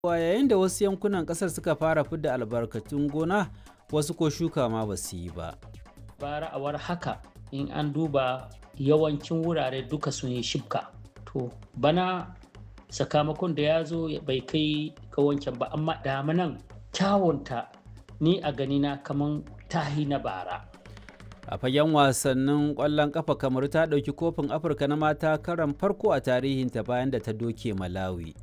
yayin da wasu yankunan kasar suka fara fidda albarkatun gona wasu ko shuka ma ba su yi ba. bara awar haka in an duba yawancin wurare duka sun yi shibka to bana sakamakon da ya zo bai kai ga wancan ba amma damanan kyawunta ni a ganina kaman tahi na bara A fagen wasannin ƙwallon ƙafa kamar ta ɗauki kofin Afirka na mata karan farko a tarihinta bayan da ta doke Malawi.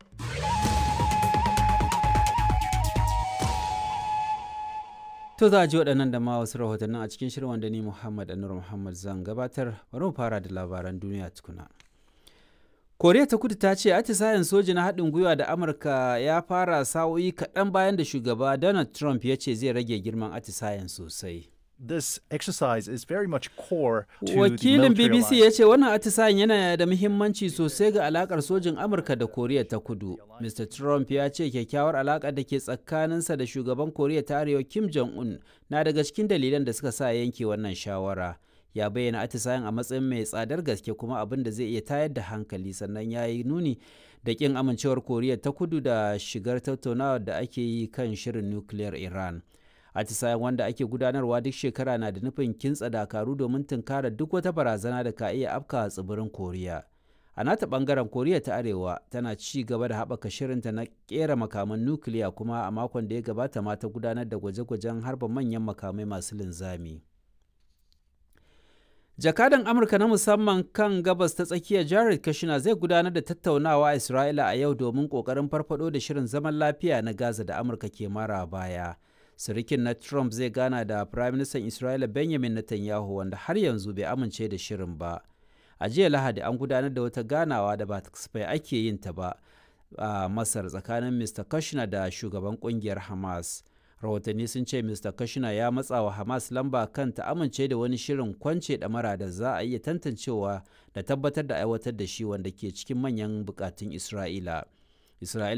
To za a ji waɗannan da ma wasu rahotannin a cikin shirin wanda ni Muhammad Anur Muhammad zan gabatar bari mu fara da labaran duniya tukuna. Koriya ta kudu ta ce atisayen soji na haɗin gwiwa da Amurka ya fara sa'o'i kaɗan bayan da shugaba Donald Trump ya ce zai rage girman atisayen sosai. This exercise is very much core to Wakilin the military BBC alliance. ya ce wannan atisayen yana da muhimmanci sosai ga alakar sojin Amurka da Koriya ta kudu. Mr. Trump ya ce kyakkyawar alakar da ke tsakaninsa da shugaban Koriya ta Arewa Kim Jong-un na daga cikin dalilan da suka sa yanke wannan shawara. Ya bayyana atisayen a matsayin mai tsadar gaske kuma abin da zai iya tayar da hankali sannan ya yi nuni da ƙin amincewar Koriya ta kudu da shigar tattaunawar da ake yi kan shirin nukiliyar Iran. atisayen wanda ake gudanarwa duk shekara na da nufin kintsa dakaru domin tunkara duk wata barazana da ka iya afka a tsibirin koriya a nata bangaren koriya ta arewa tana ci gaba da haɓaka shirinta na kera makaman nukiliya kuma a makon da ya gabata ma ta gudanar da gwaje-gwajen harba manyan makamai masu linzami jakadan amurka na musamman kan gabas ta tsakiya jared kushner zai gudanar da tattaunawa a isra'ila a yau domin kokarin farfado da shirin zaman lafiya na gaza da amurka ke mara baya sirikin na Trump zai gana da Firaministan Isra'ila Benjamin Netanyahu wanda har yanzu bai amince da shirin ba. A jiya Lahadi an gudanar da wata ganawa da ba kasafai ake yin ta ba a Masar tsakanin Mr. Kushner da shugaban kungiyar Hamas. Rahotanni sun ce Mr. Kushner ya matsa wa Hamas lamba kan ta amince da wani shirin kwance ɗamara da za a iya tantancewa da tabbatar da aiwatar da shi wanda ke cikin manyan bukatun Isra'ila. Isra'ila